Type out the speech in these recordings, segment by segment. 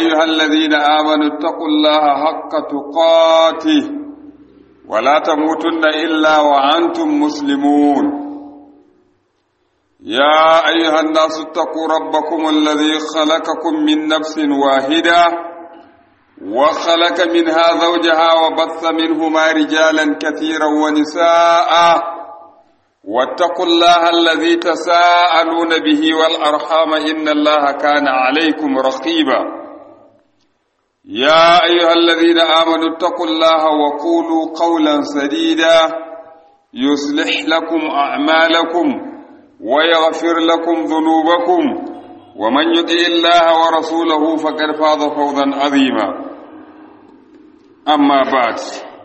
أيها الذين آمنوا اتقوا الله حق تقاته ولا تموتن إلا وأنتم مسلمون يا أيها الناس اتقوا ربكم الذي خلقكم من نفس واحدة وخلق منها زوجها وبث منهما رجالا كثيرا ونساء واتقوا الله الذي تساءلون به والأرحام إن الله كان عليكم رقيبا يا أيها الذين آمنوا اتقوا الله وقولوا قولا سديدا يصلح لكم أعمالكم ويغفر لكم ذنوبكم ومن يطع الله ورسوله فقد فاز فوزا عظيما أما بعد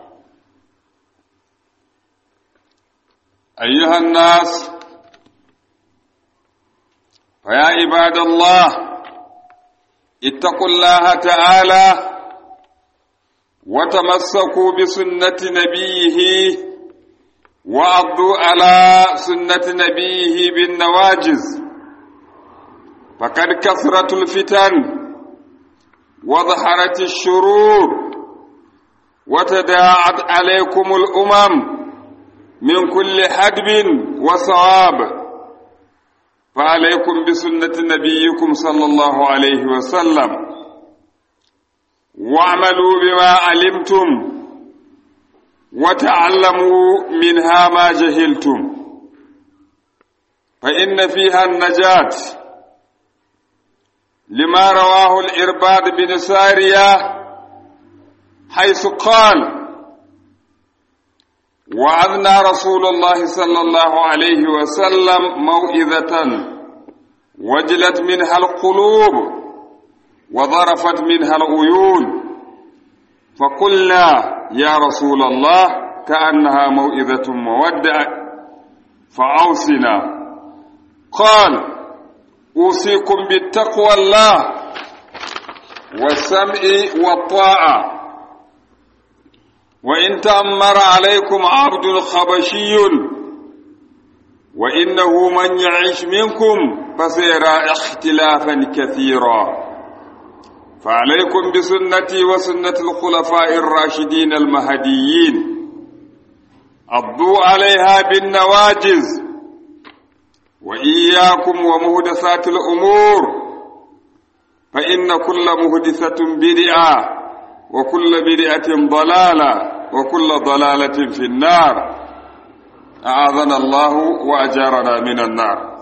أيها الناس فيا عباد الله اتقوا الله تعالى وتمسكوا بسنة نبيه وعضوا على سنة نبيه بالنواجز فقد كثرت الفتن وظهرت الشرور وتداعت عليكم الأمم من كل حدب وصواب فعليكم بسنة نبيكم صلى الله عليه وسلم واعملوا بما علمتم وتعلموا منها ما جهلتم فإن فيها النجاة لما رواه الإرباد بن سارية حيث قال وعظنا رسول الله صلى الله عليه وسلم موئذة وجلت منها القلوب وظرفت منها العيون فقلنا يا رسول الله كأنها موئذة مودع فأوصنا قال أوصيكم بالتقوى الله والسمع والطاعة وإن تأمر عليكم عبد خبشي وإنه من يعيش منكم فسيرى اختلافا كثيرا فعليكم بسنتي وسنة الخلفاء الراشدين المهديين عضوا عليها بالنواجز وإياكم ومهدثات الأمور فإن كل مهدثة بدعة وكل بدعة ضلالة وكل ضلالة في النار أعاذنا الله وأجارنا من النار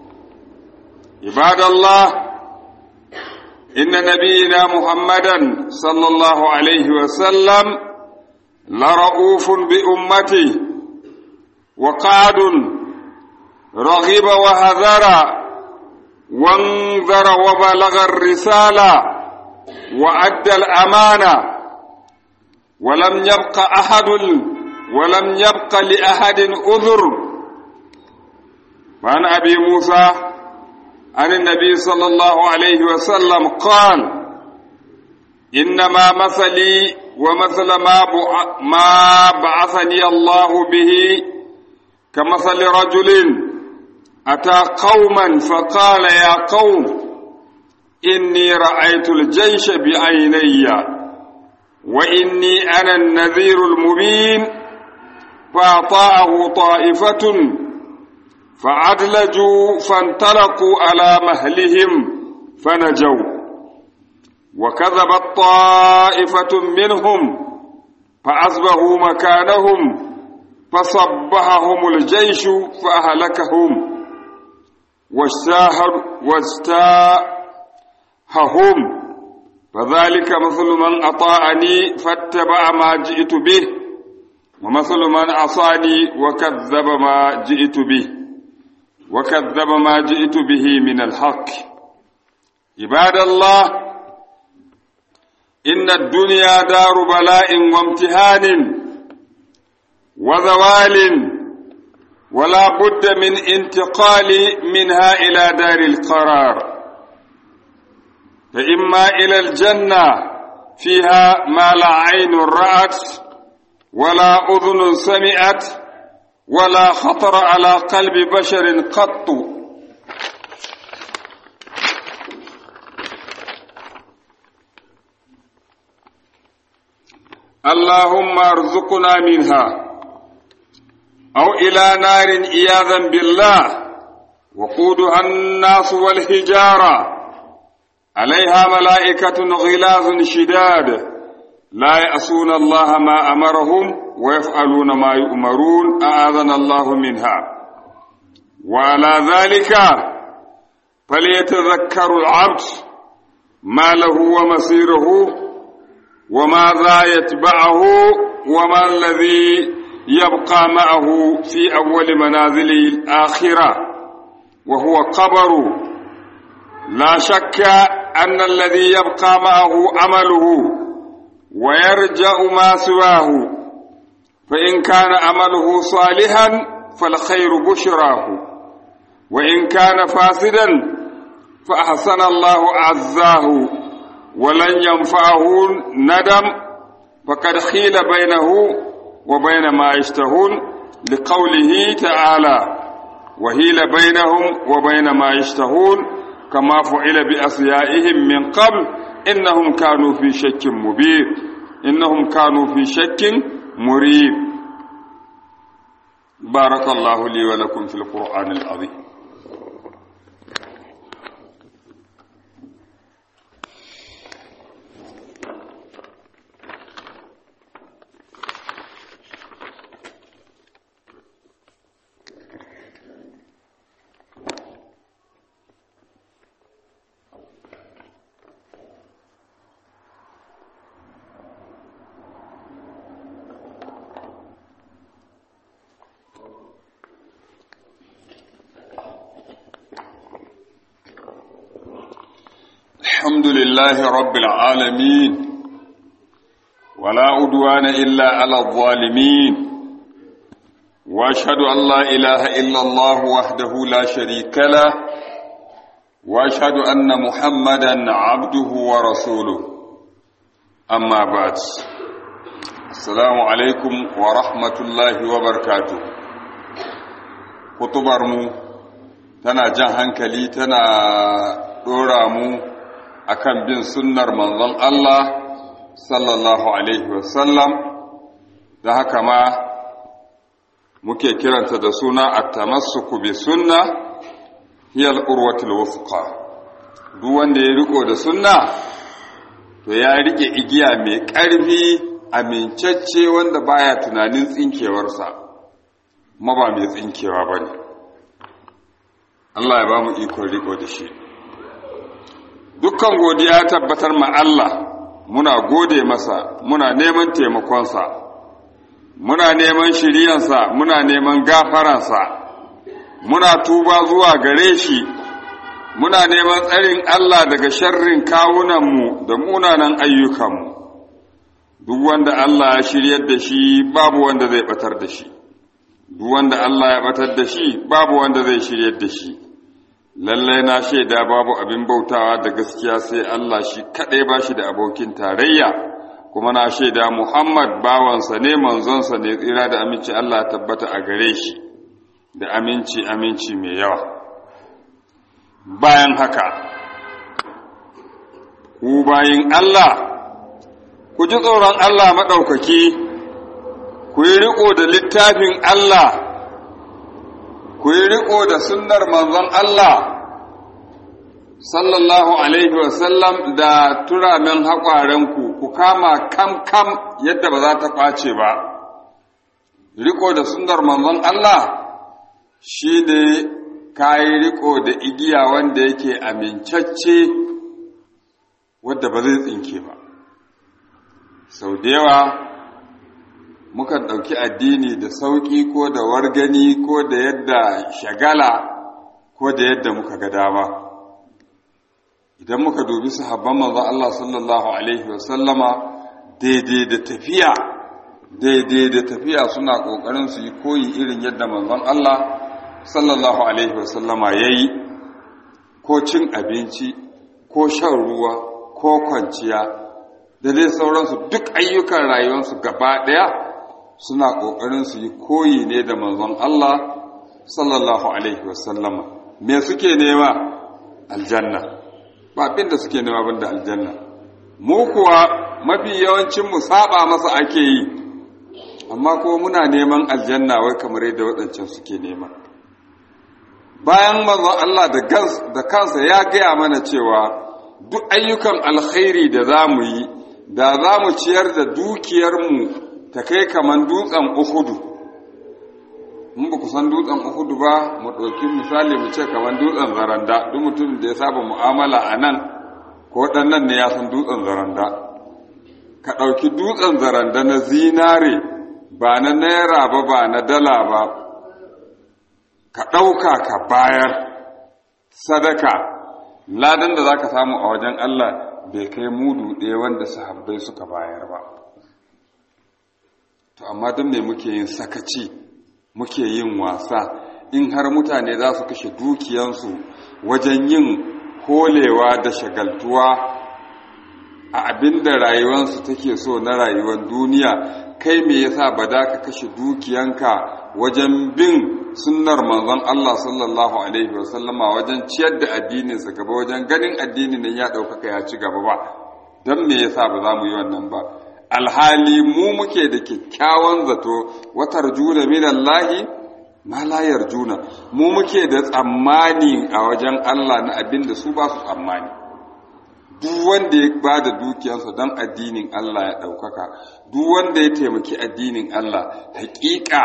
عباد الله إن نبينا محمدا صلى الله عليه وسلم لرؤوف بأمته وقعد رغب وهذر وانذر وبلغ الرسالة وأدى الأمانة ولم يبق أحد ولم يبق لأحد أذر وعن أبي موسى عن النبي صلى الله عليه وسلم قال إنما مثلي ومثل ما ما بعثني الله به كمثل رجل أتى قوما فقال يا قوم إني رأيت الجيش بعيني وإني أنا النذير المبين فأطاعه طائفة فعدلجوا فانطلقوا على مهلهم فنجوا وكذبت طائفة منهم فأصبحوا مكانهم فصبحهم الجيش فأهلكهم واجتاههم فذلك مثل من أطاعني فاتبع ما جئت به ومثل من عصاني وكذب ما جئت به وكذب ما جئت به من الحق عباد الله إن الدنيا دار بلاء وامتهان وزوال ولا بد من انتقال منها إلى دار القرار فإما إلى الجنة فيها ما لا عين رأت ولا أذن سمعت ولا خطر على قلب بشر قط اللهم ارزقنا منها أو إلى نار إياذا بالله وقودها الناس والحجارة عليها ملائكة غلاظ شداد لا يأسون الله ما أمرهم ويفعلون ما يؤمرون أعاذنا الله منها وعلى ذلك فليتذكر العبد ما له ومصيره وماذا يتبعه وما الذي يبقى معه في أول منازل الآخرة وهو قبر لا شك أن الذي يبقى معه عمله ويرجع ما سواه فإن كان عمله صالحا فالخير بشراه وإن كان فاسدا فأحسن الله عزاه ولن ينفعه ندم فقد خيل بينه وبين ما يشتهون لقوله تعالى وهيل بينهم وبين ما يشتهون كما فعل بأصيائهم من قبل إنهم كانوا في شك مبين إنهم كانوا في شك مريب بارك الله لي ولكم في القرآن العظيم الحمد لله رب العالمين ولا عدوان إلا على الظالمين وأشهد أن لا إله إلا الله وحده لا شريك له وأشهد أن محمدا عبده ورسوله أما بعد السلام عليكم ورحمة الله وبركاته خطبر mu tana jan hankali tana ɗora mu akan bin sunnar manzon Allah sallallahu alaihi wasallam da haka ma muke kiranta da suna at-tamassuku bi sunna hiya al-urwatul wuthqa duk wanda ya riko da sunna to ya rike igiya mai ƙarfi amincacce wanda baya tunanin tsinkewarsa ma ba mai tsinkewa bane Allah ya ba mu ikon riko da shi dukkan godiya tabbatar ma Allah muna gode masa muna neman taimakonsa muna neman shiriyansa muna neman gafaransa muna tuba zuwa gare shi muna neman tsarin Allah daga sharrin kawunanmu da munanan ayyukanmu duk wanda Allah ya shiryar da shi babu wanda zai batar da shi duk wanda Allah ya batar da shi babu wanda zai shiryar da shi lallai na shaida babu abin bautawa da gaskiya sai Allah shi kaɗai ba shi da abokin tarayya kuma na shaida Muhammad bawansa ne manzonsa ne tsira da aminci Allah tabbata a gare shi da aminci aminci mai yawa bayan haka ku bayin Allah ku ji tsoron Allah maɗaukaki ku yi riƙo da littafin Allah ku yi riƙo da sunnar manzon Allah sallallahu alaihi wasallam da turamen haƙwarenku ku kama kam kam yadda ba za ta ƙwace ba riƙo da sunnar manzon Allah shi ne ka yi riƙo da igiya wanda yake amincacce wadda ba zai tsinke ba sau da yawa mukan ɗauki addini da sauƙi ko da wargani ko da yadda shagala ko da yadda muka ga dama idan muka dubi sahabban manzon Allah sallallahu alaihi wasallama daidai da tafiya daidai da tafiya suna ƙoƙarin su yi koyi irin yadda manzon Allah sallallahu alaihi wasallama ya yi ko cin abinci ko shan ruwa ko kwanciya da dai sauransu duk ayyukan rayuwarsu gaba ɗaya suna ƙoƙarin su yi koyi ne da manzon Allah sallallahu alaihi wasallama me suke nema aljanna ba abin da suke nema banda aljanna mu kuwa mafi yawancin mu saba masa ake yi amma kuma muna neman aljanna wai kamar yadda waɗancan suke nema bayan manzon Allah da kansa ya gaya mana cewa duk ayyukan alkhairi da za mu yi da za mu ciyar da dukiyarmu ta kai kamar dutsen uhudu in ba ku san dutsen uhudu ba mu ɗauki misali mu ce kamar dutsen zaranda duk mutum da ya saba mu'amala a nan ko ɗannan ne ya san dutsen zaranda ka ɗauki dutsen zaranda na zinare ba na naira ba ba na dala ba ka ɗauka ka bayar sadaka ladan da za ka samu a wajen Allah bai kai mudu ɗaya wanda sahabbai suka bayar ba to amma don me muke yin sakaci muke yin wasa in har mutane za su kashe dukiyansu wajen yin holewa da shagaltuwa a abin da rayuwarsu take so na rayuwar duniya kai me yasa ba da ka kashe dukiyanka wajen bin sunnar manzon Allah sallallahu alaihi wasallama wajen ciyar da addininsa gaba wajen ganin addinin nan ya ɗaukaka ya ci gaba ba don me yasa ba za mu yi wannan ba alhali mu muke da kyakkyawan zato watar juna minallahi ma la yarjuna mu muke da tsammani a wajen Allah na abin da su ba su tsammani duk wanda ya ba da dukiyarsa don addinin Allah ya ɗaukaka duk wanda ya taimaki addinin Allah haƙiƙa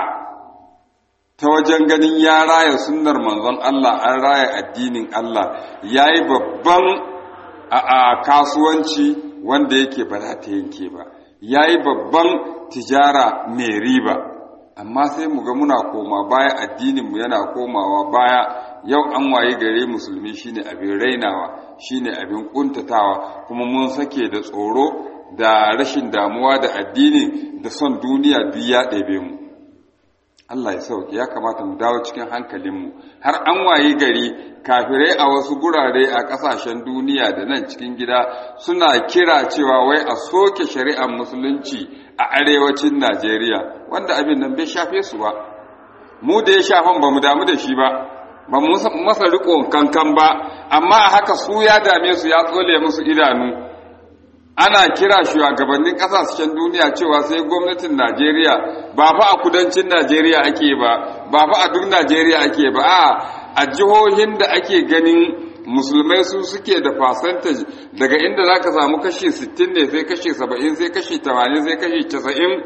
ta wajen ganin ya raya sunnar manzon Allah an raya addinin Allah ya yi babban a kasuwanci wanda yake ba za ta yanke ba ya yi babban tijara mai riba amma sai mu ga muna koma baya addininmu yana komawa baya yau an waye gare musulmi shine abin rainawa shine abin kuntatawa kuma mun sake da tsoro da rashin damuwa da addini da son duniya duk ya ɗebe mu Allah ya sauke ya kamata mu dawo cikin hankalinmu har an waye gari kafirai a wasu gurare a ƙasashen duniya da nan cikin gida suna kira cewa wai a soke shari'ar musulunci a arewacin Najeriya wanda abin nan bai shafe su ba mu da ya shafan ba mu damu da shi ba ba mu masa riƙon kankan ba amma a haka su ya dame su ya tsole musu idanu ana kira shugabannin ƙasashen duniya cewa sai gwamnatin Najeriya ba fa a kudancin Najeriya ake ba ba fa a duk Najeriya ake ba a a jihohin da ake ganin musulmai su suke da percentage daga inda za ka samu kashi 60 ne sai kashi 70 sai kashi 80 sai kashi 90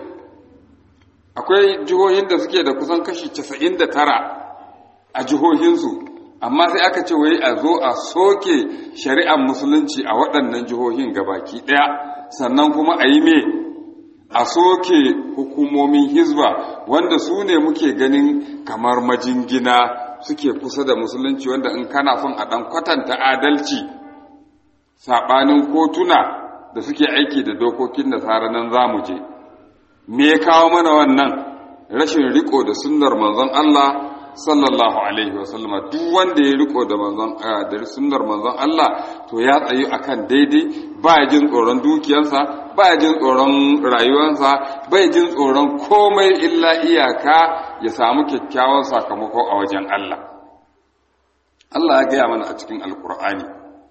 akwai jihohin da suke da kusan kashi 99 a jihohinsu amma sai aka ce wai a zo a soke shari'ar musulunci a waɗannan jihohin gabaki ɗaya sannan kuma a yi me a soke hukumomin hizba wanda su ne muke ganin kamar majingina suke kusa da musulunci wanda in kana son a ɗan kwatanta adalci saɓanin kotuna da suke aiki da dokokin nasara nan za mu je me ya kawo mana wannan rashin riko da sunnar manzon Allah sallallahu alaihi wasallama duk wanda ya riko da manzon da sunnar manzon Allah to ya tsayu akan daidai ba jin tsoron dukiyarsa ba jin tsoron rayuwarsa bai jin tsoron komai illa iyaka ya samu kyakkyawan sakamako a wajen Allah Allah ya gaya mana a cikin alkur'ani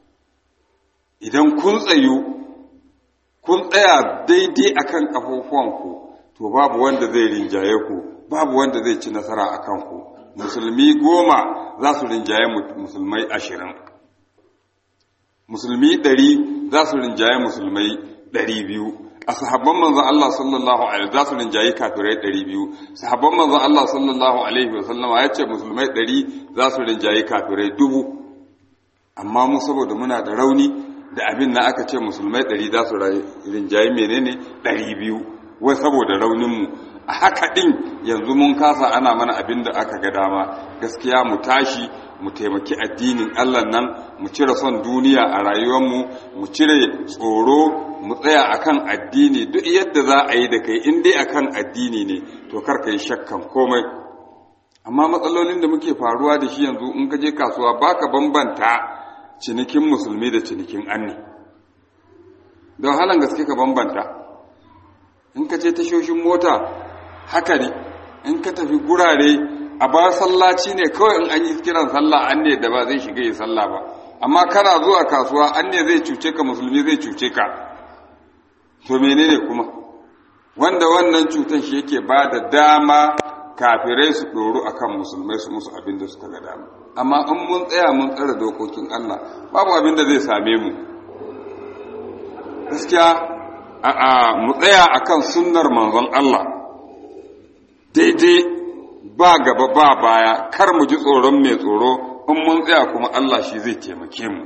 idan kun tsayu kun tsaya daidai akan kafofuwanku to babu wanda zai rinjaye ku babu wanda zai ci nasara a kanku musulmi goma za su rinjaye musulmai ashirin musulmi ɗari za su rinjaye musulmai ɗari biyu a sahabban manzon Allah sallallahu alaihi za su rinjaye kafirai ɗari biyu sahabban manzon Allah sallallahu alaihi wa sallama ya ce musulmai ɗari za su rinjaye kafirai dubu amma mu saboda muna da rauni da abin na aka ce musulmai ɗari za su rinjaye menene ɗari biyu wai saboda rauninmu a haka ɗin yanzu mun kasa ana mana abin da aka ga dama gaskiya mu tashi mu taimaki addinin Allah nan mu cire son duniya a rayuwarmu mu cire tsoro mu tsaya akan addini duk yadda za a yi da kai in dai akan addini ne to kar ka yi shakkan komai amma matsalolin da muke faruwa da shi yanzu in ka je kasuwa baka bambanta cinikin musulmi da cinikin anni don halan gaske ka bambanta in ka je tashoshin mota haka ne in ka tafi gurare a ba sallaci ne kawai in an yi kiran sallah an ne da ba zai shiga yi sallah ba amma kana zuwa kasuwa an ne zai cuce ka musulmi zai cuce ka to menene kuma wanda wannan cutan shi yake ba da dama kafirai su ɗoru a kan musulmai su musu abin da suka ga dama amma in mun tsaya mun tsara dokokin Allah babu abin da zai same mu gaskiya a mu tsaya akan sunnar manzon Allah daidai ba gaba ba baya kar mu ji tsoron mai tsoro in mun tsaya kuma Allah shi zai taimake mu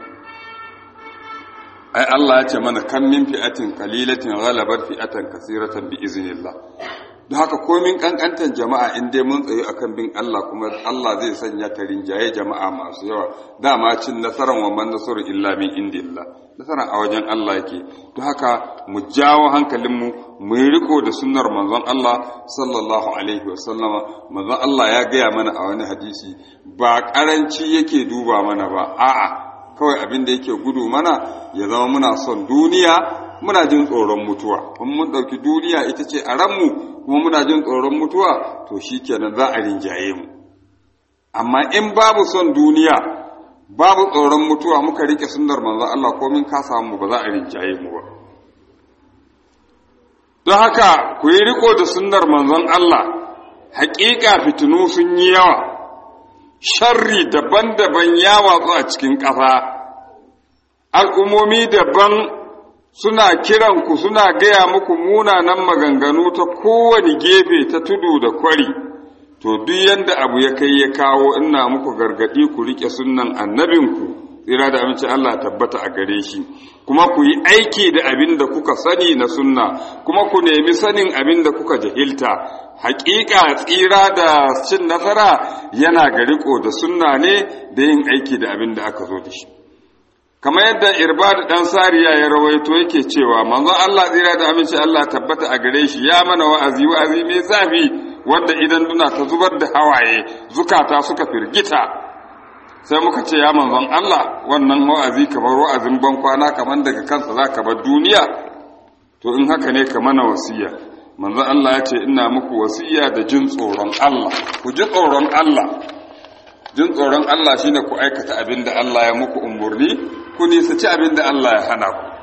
ai Allah ya ce mana kan min fi'atin qalilatin ghalabat fi'atan kasiratan bi iznillah don haka komin kankantan jama'a in dai mun tsaye akan bin Allah kuma Allah zai sanya ta rinjaye jama'a masu yawa dama cin nasaran wa man nasaru illa min indillah nasaran a wajen Allah yake don haka mu jawo hankalinmu mu yi riko da sunnar manzon Allah sallallahu alaihi wa sallama manzon Allah ya gaya mana a wani hadisi ba karanci yake duba mana ba a'a kawai abin da yake gudu mana ya zama muna son duniya muna jin tsoron mutuwa kuma mun ɗauki duniya ita ce a ranmu kuma muna jin tsoron mutuwa to shi kenan za a rinjaye mu amma in babu son duniya babu tsoron mutuwa muka rike sunnar manzon Allah ko min ka samu ba za a rinjaye mu ba don haka ku yi riko da sunnar manzon Allah haƙiƙa fitinu sun yi yawa sharri daban-daban ya watsu a cikin ƙasa al'ummomi daban suna kiran ku suna gaya muku munanan maganganu ta kowane gefe ta tudu da kwari to duk yanda abu ya kai ya kawo ina muku gargadi ku rike sunnan annabinku tsira da aminci Allah tabbata a gare shi kuma ku yi aiki da abin da kuka sani na sunna kuma ku nemi sanin abin da kuka jahilta hakika tsira da cin nasara yana ga riko da sunna ne da yin aiki da abin da aka zo da shi kamar yadda irbad dan sariya ya rawaito yake cewa manzon Allah tsira da aminci Allah tabbata a gare shi ya mana wa'azi wa'azi mai zafi wanda idan duna ta zubar da hawaye zukata suka firgita sai muka ce ya manzon Allah wannan wa'azi kamar wa'azin ban kwana kamar daga kansa za ka bar duniya to in haka ne ka mana wasiya manzon Allah ya ce ina muku wasiya da jin tsoron Allah ku ji tsoron Allah jin tsoron Allah shine ku aikata abin da Allah ya muku umurni ku nisaci abin da Allah ya hana ku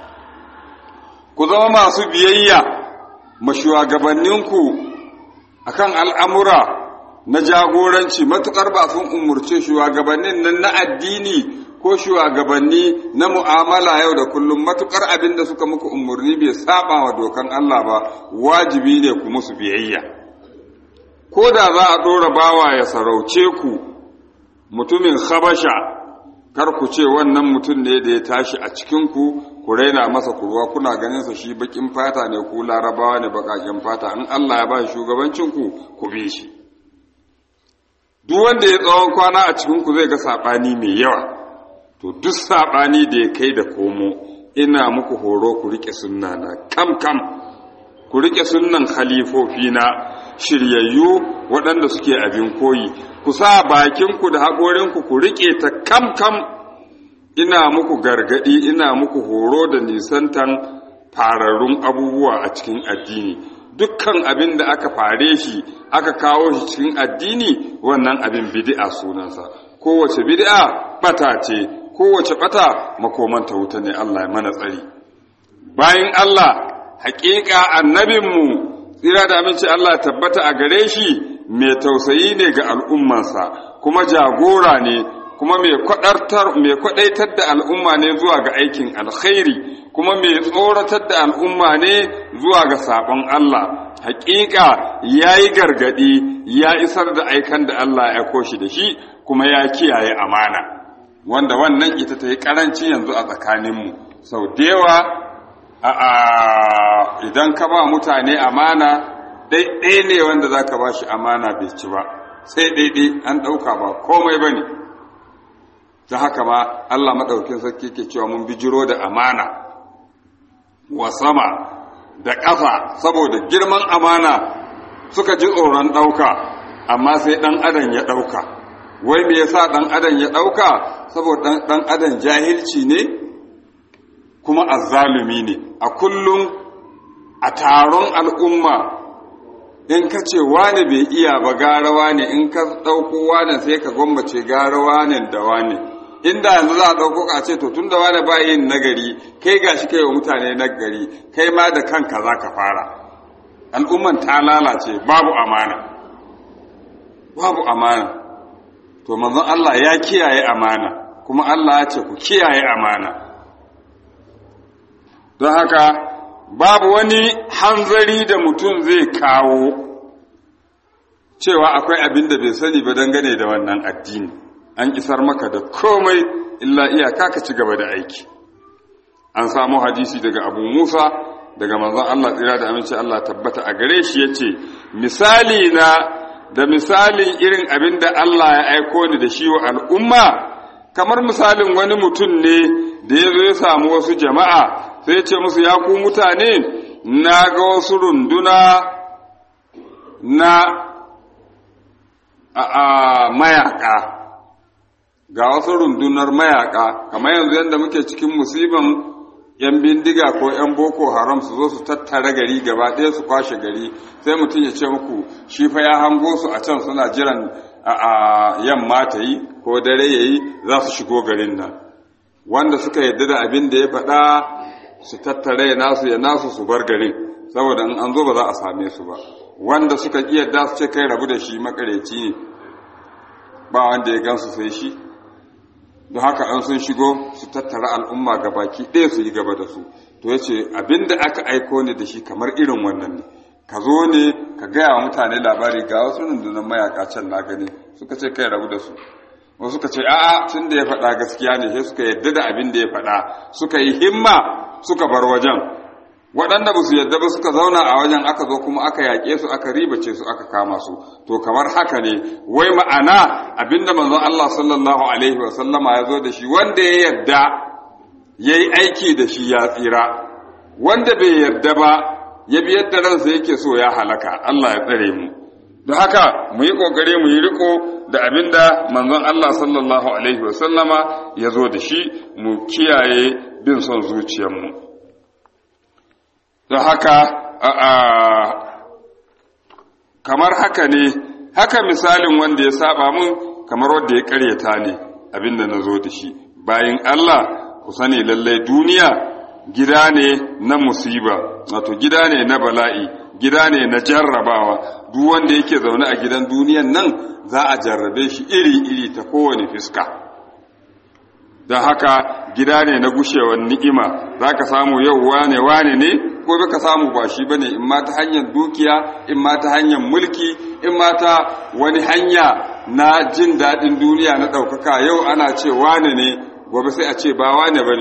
ku zama masu biyayya ma shugabanninku akan al'amura na jagoranci matuƙar ba sun umurce shugabannin nan na addini ko shugabanni na mu'amala yau da kullum matuƙar abin da suka muku umarni bai saba wa dokan Allah ba wajibi ne ku musu biyayya ko da za a ɗora bawa ya sarauce ku mutumin habasha kar ku ce wannan mutum ne da ya tashi a cikinku ku raina masa kurwa kuna ganin sa shi bakin fata ne ku larabawa ne bakakin fata in Allah ya ba shi shugabancinku ku bi shi duk wanda ya tsawon kwana a cikinku zai ga saɓani mai yawa to duk saɓani da ya kai da komo ina muku horo ku riƙe sunna na kam kam ku riƙe sunnan na shiryayyu waɗanda suke abin koyi ku sa bakinku da haƙorinku ku riƙe ta kam kam ina muku gargaɗi ina muku horo da nisantan fararrun abubuwa a cikin addini dukkan abin da aka fare shi aka kawo shi cikin addini wannan abin bid'a sunansa kowace bid'a bata ce kowace bata makomanta wuta ne Allah ya mana tsari bayan Allah haƙiƙa annabinmu tsira da aminci Allah tabbata a gare shi mai tausayi ne ga al'ummansa kuma jagora ne kuma mai kwaɗaitar da al'umma ne zuwa ga aikin alkhairi kuma mai tsoratar da al'umma ne zuwa ga saɓon Allah hakika ya yi gargaɗi ya isar da aikan da Allah ya koshi da shi kuma ya kiyaye amana wanda wannan ita ta yi ƙaranci yanzu a tsakaninmu sau da yawa idan ka ba mutane amana ɗaiɗai ne wanda za ka ba shi amana bai ci ba sai ɗaiɗai an ɗauka ba komai ba ne ta haka ma Allah maɗaukin sarki ke cewa mun bijiro da amana wa sama da ƙasa saboda girman amana suka ji tsoron ɗauka amma sai ɗan adam ya ɗauka wai me yasa ɗan adam ya ɗauka saboda ɗan adam jahilci ne kuma azzalumi ne a kullum a taron al'umma in ka ce wane bai iya ba garawa ne in ka ɗauko wane sai ka gwammace garawa ne da wane inda yanzu za a ɗauko ka ce to tunda wani ba yin nagari kai gashi kai wa mutane nagari kai ma da kanka za ka fara al'umman ta lalace babu amana babu amana to manzon Allah ya kiyaye amana kuma Allah ya ce ku kiyaye amana don haka babu wani hanzari da mutum zai kawo cewa akwai abin da bai sani ba dangane da wannan addini an isar maka da komai illa iyaka ka ci gaba da aiki an samu hadisi daga abu musa daga manzon Allah tsira da aminci Allah tabbata a gare shi yace misali na da misalin irin abin da Allah ya aiko ni da shi wa al'umma kamar misalin wani mutum ne da ya zo ya samu wasu jama'a sai ya ce musu ya ku mutane na ga wasu runduna na a mayaka ga wasu rundunar mayaka kamar yanzu yadda muke cikin musiban yan bindiga ko yan boko haram su zo su tattara gari gaba ɗaya su kwashe gari sai mutum ya ce muku shi fa ya hango su a can suna jiran a yamma ta yi ko dare ya yi za su shigo garin nan wanda suka yadda da abin da ya faɗa su tattara ya nasu ya nasu su bar garin saboda in an zo ba za a same su ba wanda suka ƙi yadda su ce kai rabu da shi makareci ne ba wanda ya gansu sai shi don haka an sun shigo su tattara al'umma ga baki ɗaya su yi gaba da su to ya ce abin da aka aiko ne da shi kamar irin wannan ne ka zo ne ka gaya wa mutane labari ga wasu rundunar mayaka can na gani suka ce kai rabu da su wasu suka ce a'a tun da ya faɗa gaskiya ne sai suka yadda da abin da ya faɗa suka yi himma suka bar wajen waɗanda ba su yadda ba suka zauna a wajen aka zo kuma aka yaƙe su aka ribace su aka kama su to kamar haka ne wai ma'ana abinda manzon Allah sallallahu alaihi wa sallama ya zo da shi wanda ya yarda yayi aiki da shi ya tsira wanda bai yarda ba ya bi yadda ransa yake so ya halaka Allah ya tsare mu don haka mu yi kokari mu yi riko da abinda manzon Allah sallallahu alaihi wa sallama ya zo da shi mu kiyaye bin son zuciyarmu don haka kamar haka ne haka misalin wanda ya saba mun kamar wanda ya karyata ne abinda na zo da shi bayan Allah ku sani lallai duniya gida ne na musiba wato gida ne na bala'i gida ne na jarrabawa duk wanda yake zaune a gidan duniyan nan za a jarrabe shi iri-iri ta kowane fiska don haka gida ne na gushewar ni'ima za ka samu yau wane wane ne gobe ka samu ba shi ba ne in ma ta hanyar dukiya in ma ta hanyar mulki in ma ta wani hanya na jin daɗin duniya na ɗaukaka yau ana ce wane ne gobe sai a ce ba wane ba ne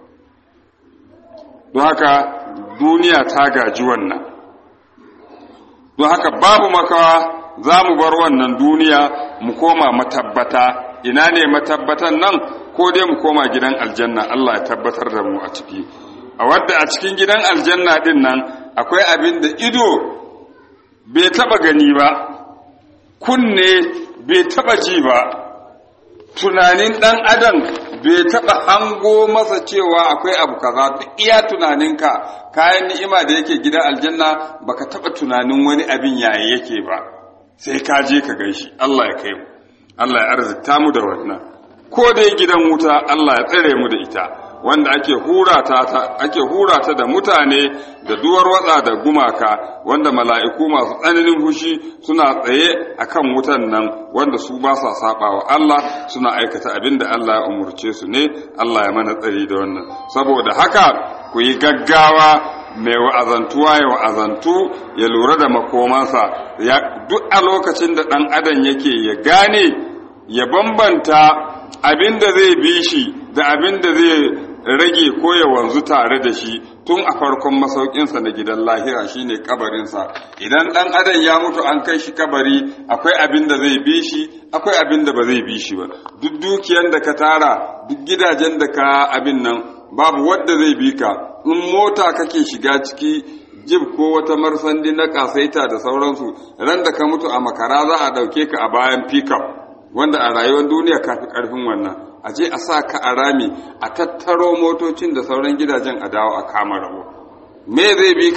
don haka duniya ta gaji wannan don haka babu makawa za mu bar wannan duniya mu koma matabbata ina ne matabbatan nan ko dai mu koma gidan aljanna Allah ya tabbatar da mu a ciki a wadda a cikin gidan aljanna din nan akwai abin da ido bai taba gani ba kunne bai taba ji ba tunanin dan adam bai taba hango masa cewa akwai abu kaza duk iya tunaninka kayan ni'ima da yake gidan aljanna baka taba tunanin wani abin yayi yake ba sai ka je ka gaishi Allah ya kai mu Allah ya arzikta mu da wannan ko dai gidan wuta Allah ya tsare mu da ita wanda ake hurata ta ake hurata da mutane da duwar watsa da gumaka wanda mala'iku masu tsananin fushi suna tsaye akan wutan nan wanda su ba sa sabawa Allah suna aikata abin da Allah ya umurce su ne Allah ya mana tsari da wannan saboda haka ku yi gaggawa mai wa'azantuwa ya wa'azantu ya lura da makomansa duk a lokacin da ɗan adam yake ya gane ya bambanta abin da zai bi shi da abin da zai rage ko ya wanzu tare da shi tun a farkon masaukinsa na gidan lahira shine kabarinsa idan ɗan adam ya mutu an kai shi kabari akwai abin da zai bi shi akwai abin da ba zai bi shi ba duk dukiyan da ka tara duk gidajen da ka abin nan babu wadda zai bi ka in mota kake shiga ciki jib ko wata marsandi na kasaita da sauransu ran da ka mutu a makara za a ɗauke ka a bayan pickup wanda a rayuwar duniya ka fi ƙarfin wannan a je a sa ka a rami a tattaro motocin da sauran gidajen a dawo a kama rabo me zai bi ka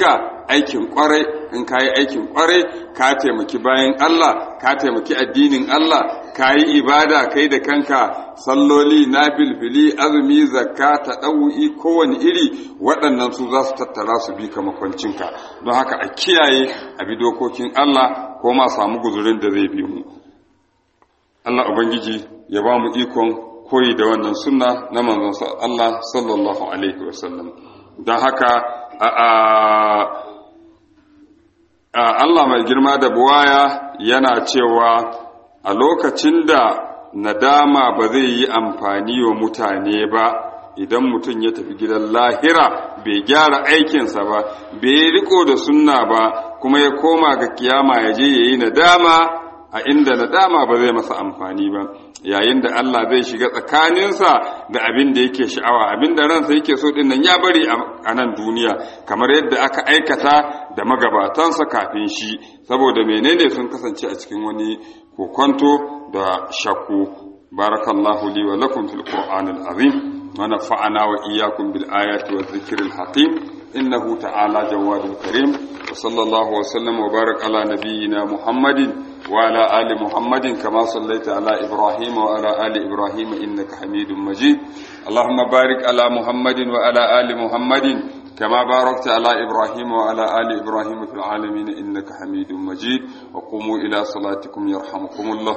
aikin kwarai in ka yi aikin kwarai ka taimaki bayan Allah ka taimaki addinin Allah ka yi ibada kai da kanka salloli na bilbili azumi zakka ta ɗau'i kowane iri waɗannan su za su tattara su bi ka makwancinka don haka a kiyaye a bi dokokin Allah ko ma samu guzurin da zai bi mu Allah Ubangiji ya ba mu ikon koyi da wannan sunna na manzon Allah sallallahu alaihi wasallam don haka Allah mai girma da buwaya yana cewa a lokacin da nadama ba zai yi amfani wa mutane ba idan mutum ya tafi gidan lahira bai gyara aikinsa ba bai riko da sunna ba kuma ya koma ga kiyama ya je ya yi nadama a inda nadama ba zai masa amfani ba yayin da Allah zai shiga tsakaninsa da abin da yake sha'awa abin da ransa yake so din nan ya bari a nan duniya kamar yadda aka aikata da magabatansa kafin shi saboda menene sun kasance a cikin wani kokonto da shakku barakallahu li wa lakum fil qur'anil azim wa nafa'ana wa iyyakum bil ayati wa dhikril hakim innahu ta'ala jawadul karim wa sallallahu wa sallam wa barak ala nabiyyina muhammadin وعلى آل محمد كما صليت على إبراهيم وعلى آل إبراهيم إنك حميد مجيد اللهم بارك على محمد وعلى آل محمد كما باركت على إبراهيم وعلى آل إبراهيم في العالمين إنك حميد مجيد وقوموا إلى صلاتكم يرحمكم الله